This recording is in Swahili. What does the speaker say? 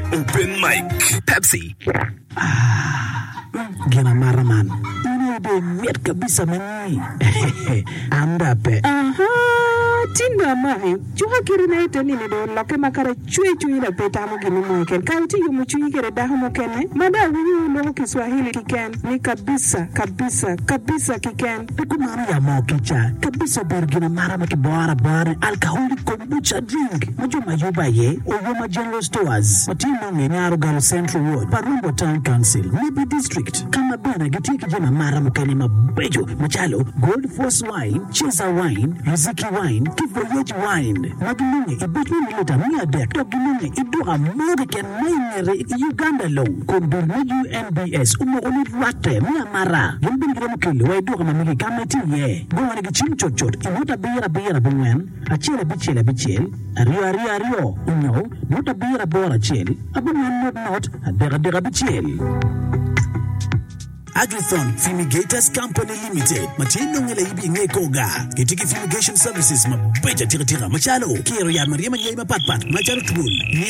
Open mic. Pepsi. Gina Maraman. Ini de miat kabisa mani. Andape. Aha, tinda mai. Chuha kiri na ito nini do loke makara chui chui na peta mo gini mo ken. Kaya uti yumu chui kere daho mo kene. Mada winyu lo Kiswahili kiken. Ni kabisa, kabisa, kabisa kiken. Tukumana ya mokicha. Kabisa ber gina marama ki boara boara. Alcoholic kombucha drink. Majo mayuba ye. Oyoma General Stores. Matino ngenyaro galo Central Ward. Parumbo Town Council. Nibi District. Kama bana gitiki jina mara mukene mabejo. Machalo. Gold Force Wine. Cheza Wine. Riziki Wine. Kivoyeji Wine. Magilunge. Ibetni milita mia dek. Togilunge. Idua moga ken maingere Uganda low. Kundur na UNBS. Umo ulit wate. Mia mara. Yumbin gira mukili. Wa idua kama migi kameti ye. Gwana gichim chochot. Imuta bira bira bungwen. Achele bichele bichel. Ario ario ario. Unyo. Muta bira bora chel. Abungwen not not. Adega dega bichel. Agrithon Fumigators Company Limited. Machino ngela ibi ngekoga. Kitiki Fumigation Services mabeja tira tira machalo. Kero ya Maria Manyai mapatpat. Machalo tubul.